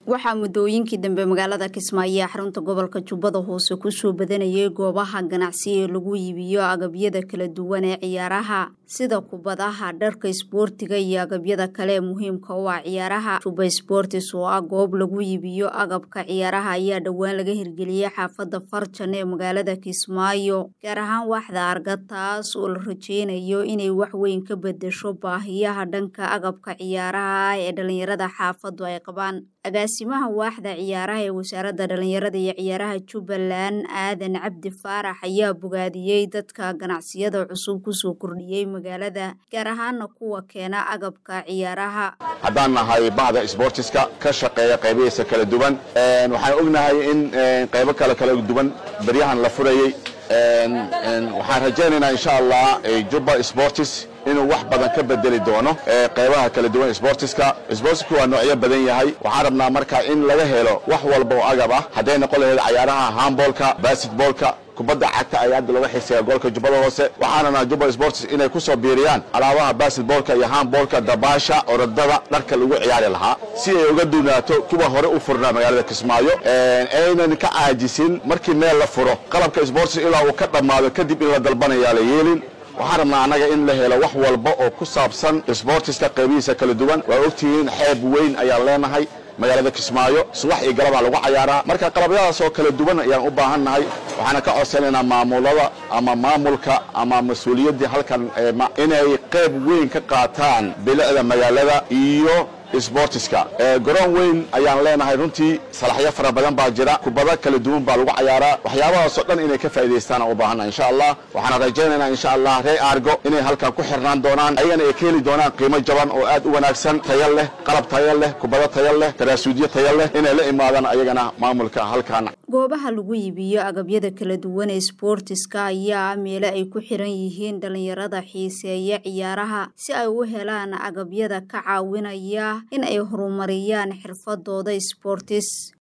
waxaa muddooyinkii dambe magaalada kismaayo ee xarunta gobolka jubbada hoose kusoo badanayay goobaha ganacsi ee lagu iibiyo agabyada kala duwan ee ciyaaraha sida kubadaha dharka isboortiga iyo agabyada kale ee muhiimka u ah ciyaaraha juba sbortis oo ah goob lagu iibiyo agabka ciyaaraha ayaa dhowaan laga hirgeliyey xaafadda farjan ee magaalada kismaayo gaar ahaan waaxda arga taas oo la rajeynayo inay wax weyn ka bedesho baahiyaha dhanka agabka ciyaaraha ee dhalinyarada xaafaddu ay qabaan agaasimaha waaxda ciyaaraha ee wasaaradda dhalinyarada iyo ciyaaraha jubbaland aadan cabdi faarax ayaa bogaadiyey dadka ganacsiyada cusub kusoo kordhiyey magaalada gaar ahaana kuwa keena agabka ciyaaraha haddaan nahay bahda sbortiska ka shaqeeya qaybihiisa kala duwan waxaan ognahay in qaybo kale kala duwan beryahan la furayey waxaan rajaynaynaa insha allah jubba sportis inuu wax badan ka bedeli doono qaybaha kala duwan sportiska sportiska waa noocyo badan yahay waxaan rabnaa marka in laga helo wax walba oo agab ah hadday noqon lahayd cayaaraha handboolka basketboolka kubadda cagta ayaa hadda looga xiiseeya gobolka jubbada hoose waxaanana jubba sports inay ku soo biiriyaan alaabaha basketboolka iyo handboolka dabaasha orodada dharka lagu ciyaari lahaa si ay uga duunaato kuwa hore u furnaa magaalada kismaayo aynan ka caajisin markii meel la furo qalabka sports ilaa uu ka dhammaado kadib in la dalbanayaa la yeelin waxaan rabnaa annaga in la helo wax walba oo ku saabsan sbortiska qaybihiisa kala duwan waa ogtihiin xeeb weyn ayaan leenahay magaalada kismaayo subax iyo galabaa lagu cayaaraa marka qalabyadaas oo kala duwan ayaan u baahan nahay waxaana ka codsanaynaa maamulada ama maamulka ama mas-uuliyaddii halkan inay qayb weyn ka qaataan bilicda magaalada iyo sbortiska garoon weyn ayaan leenahay runtii salaxyo fara badan baa jira kubado kala duwan baa lagu cayaaraa waxyaabahaasoo dhan inay ka faa'idaystaan aan u baahanna insha allah waxaana rajaynaynaa insha allah ree argo inay halkan ku xirnaan doonaan ayagana ay ka heli doonaan qiimo jaban oo aad u wanaagsan tayo leh qalab tayo leh kubado tayo leh taraasuudyo tayo leh inay la imaadaan ayagana maamulka halkan goobaha lagu iibiyo agabyada kala duwan ee sboortiska ayaa meele ay ku xiran yihiin dhalinyarada xiiseeya ciyaaraha si ay u helaan agabyada ka caawinaya in ay horumariyaan xirfadooda sboortis